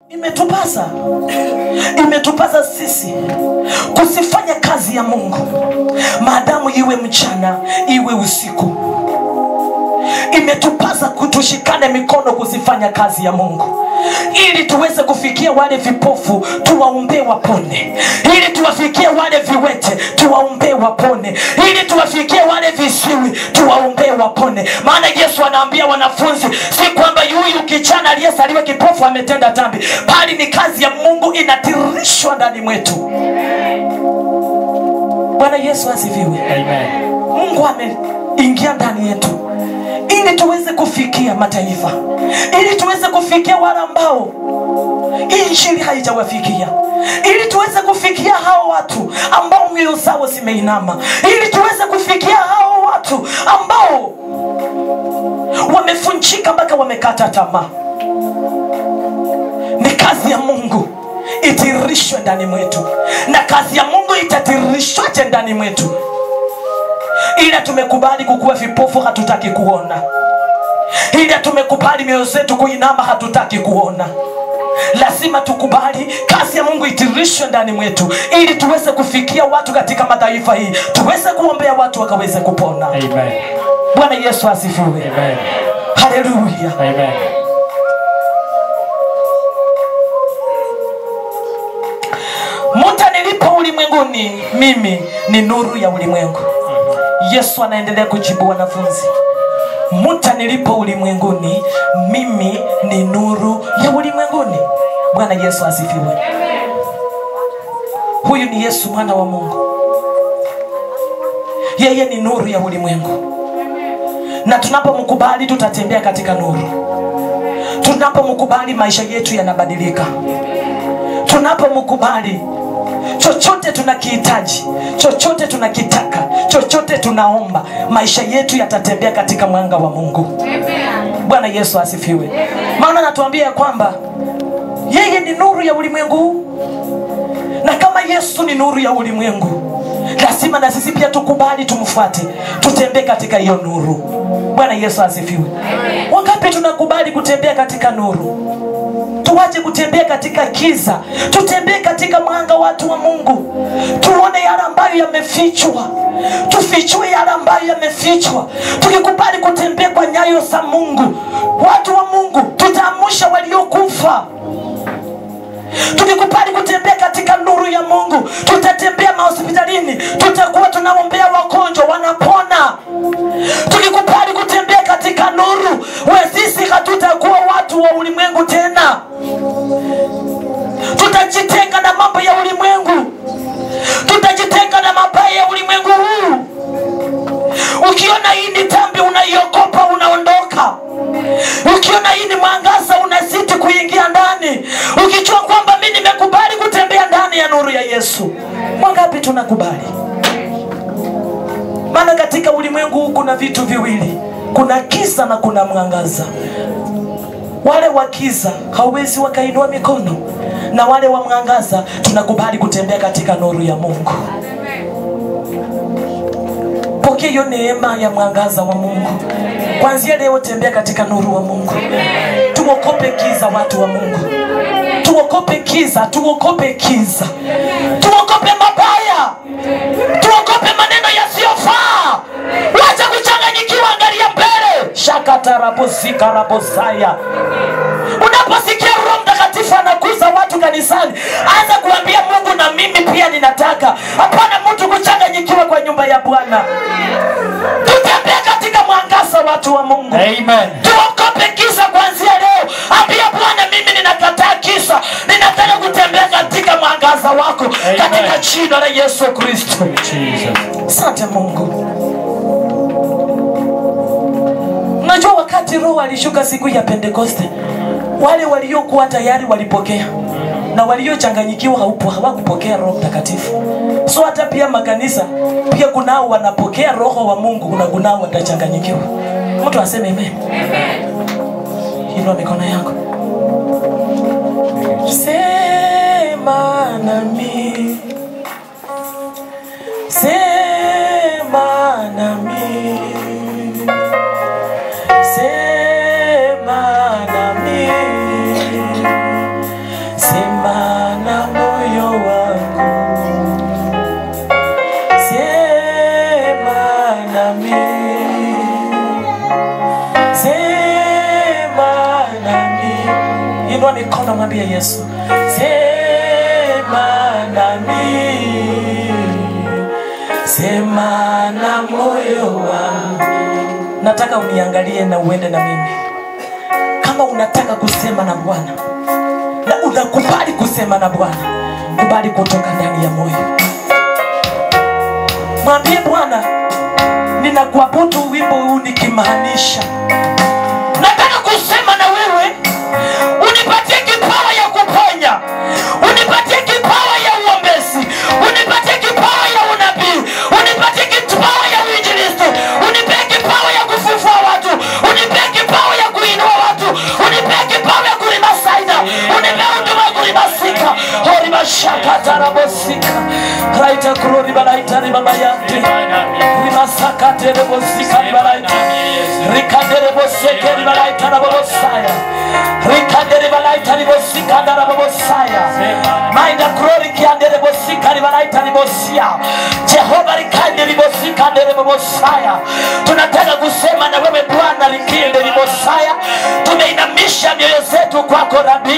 imetupasa imetupasa sisi kusifanya kazi ya mungu maadamu iwe mchana iwe usiku imetupasa kutushikane mikono kuzifanya kazi ya mungu ili tuweze kufikia wale vipofu tuwaombee wapone ili tuwafikie wale viwete tuwaombee wapone ili tuwafikie wale visiwi tuwaombee wapone maana yesu anaambia wanafunzi si kwamba yuyu kijana aliyesaliwa kipofu ametenda dhambi bali ni kazi ya mungu inatirishwa ndani mwetu bwana yesu asifiwe Amen. mungu ameingia ndani yetu ili tuweze kufikia mataifa ili tuweze kufikia wale ambao hii injili haijawafikia ili tuweze kufikia hao watu ambao mioyo zao zimeinama ili tuweze kufikia hao watu ambao wamefunjika mpaka wamekata tamaa ni kazi ya mungu itirishwe ndani mwetu na kazi ya mungu itatirishwaje ndani mwetu ila tumekubali kukuwa vipofu hatutaki kuona ila tumekubali mioyo zetu kuinama hatutaki kuona lazima tukubali kazi ya mungu itirishwe ndani mwetu ili tuweze kufikia watu katika mataifa hii tuweze kuombea watu wakaweze kupona Amen. bwana yesu asifiwe Amen. haleluya Amen. muta nilipo ulimwenguni mimi ni nuru ya ulimwengu yesu anaendelea kujibu wanafunzi muta nilipo ulimwenguni mimi ni nuru ya ulimwenguni bwana yesu asifiwe huyu ni yesu mwana wa mungu yeye ni nuru ya ulimwengu na tunapomkubali tutatembea katika nuru tunapomkubali maisha yetu yanabadilika tunapomkubali chochote tunakihitaji chochote tunakitaka chochote tunaomba maisha yetu yatatembea katika mwanga wa mungu bwana yesu asifiwe maana anatuambia ya kwamba yeye ni nuru ya ulimwengu huu na kama yesu ni nuru ya ulimwengu lazima na sisi pia tukubali tumfuate tutembee katika hiyo nuru bwana yesu asifiwe wangapi tunakubali kutembea katika nuru tuwache kutembea katika kiza tutembee katika mwanga watu wa mungu tuone yale ambayo yamefichwa tufichue yale ambayo yamefichwa tukikubali kutembea kwa nyayo za mungu watu wa mungu tutaamusha waliokufa tukikubali kutembea katika nuru ya mungu tutatembea mahospitalini tutakuwa tunaombea wagonjwa wanapona tukikubali kutembea katika nuru we sisi hatutakuwa watu wa ulimwengu tena tutajitenga na mambo ya ulimwengu tutajitenga na mabaya ya ulimwengu huu ukiona hii ni tambi unaiogopa unaondoka ukiona hii ni mwangaza unazidi kuingia ndani ukijua kwamba mi nimekubali kutembea ndani ya nuru ya yesu wangapi tunakubali maana katika ulimwengu huu kuna vitu viwili kuna kisa na kuna mwangaza wale wa kiza hawezi wakainua mikono na wale wa mwangaza tunakubali kutembea katika nuru ya mungu pokea hiyo neema ya mwangaza wa mungu kwanzia leo tembea katika nuru wa mungu tuokope kiza watu wa mungu tuokope kiza tuokope kiza tuokope mabaya tuokope maneno yasiyofaa wacha kuchanganyikiwa angalia mbele shakatarabosikarabosaya unaposikia roho mtakatifu anakuza watu kanisani anza kuambia mungu na mimi pia ninataka hapana mtu kuchanganyikiwa kwa nyumba ya bwana tutembee katika mwangaza watu wa mungu Amen. tuokope kisa kuanzia leo ambia bwana mimi ninakataa kisa ninataka kutembea katika mwangaza wako katika jina la yesu kristo Jesus. asante mungu unajua wakati roho alishuka siku ya pentekoste wale waliokuwa tayari walipokea na waliochanganyikiwa haupo hawakupokea roho mtakatifu so hata pia makanisa pia kunao wanapokea roho wa mungu na kunao watachanganyikiwa mtu aseme amen inua mikono yako sema nami sema nami sema nami mikono mwambie yesu sema nami sema na moyo wangu nataka uniangalie na uende na mimi kama unataka kusema na bwana na unakubali kusema na bwana kubali kutoka ndani ya moyo mwambie bwana ninakuabudu wimbo huu nikimaanisha nataka kusema na wewe unipatie kipawa ya kuponya unipatie kipawa ya uombezi unipatie kipawa ya unabii unipatie kipawa ya uinjilisti unipee kipawa ya kufufua watu unipee kipawa ya kuinua watu unipee kipawa ya kulima saida unipee huduma ya kulima sika horimashakatarabosika raita kuroribalaitaribabayati rimasakaterebosika rikadereboseke-ribalaitarabobosaya rikaderibalaitaribosikandarabobosia maina kurorikianderebosika-ribalaitaribosya jehova rikanderibosikanderebobosaya tunataka kusema na wewe bwana rikinderibosaya tumeinamisha mioyo zetu kwako rabii